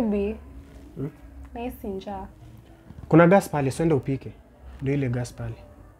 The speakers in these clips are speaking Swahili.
Baby. Nahisi njaa. Kuna gas pale, swende upike. Ndio ile gas pale.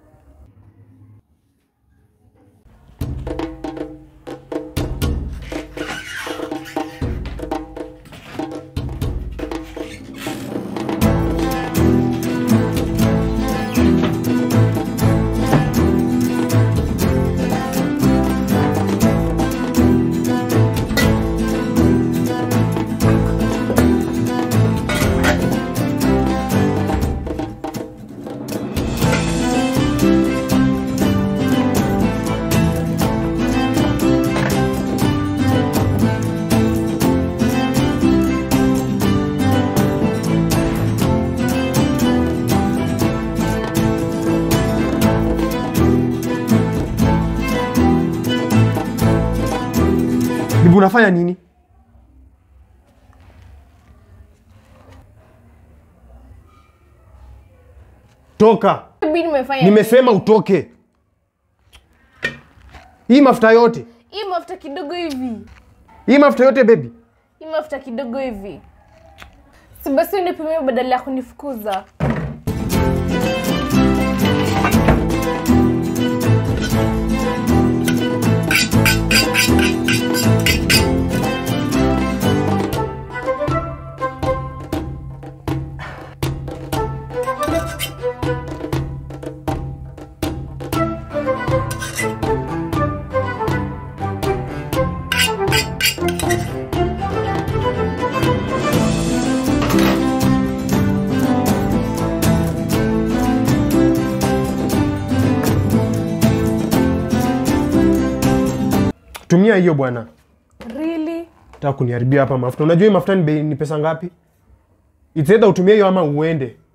Bibi unafanya nini? Toka. Baby nimefanya Nimesema utoke. Hii mafuta yote. Hii mafuta kidogo hivi. Hii mafuta yote baby. Hii mafuta kidogo hivi. Si basi unipimie badala ya kunifukuza. Tumia hiyo bwana. Really? Nataka kuniharibia hapa mafuta. Unajua hii mafuta ni bei ni pesa ngapi? It's either utumie hiyo ama uende.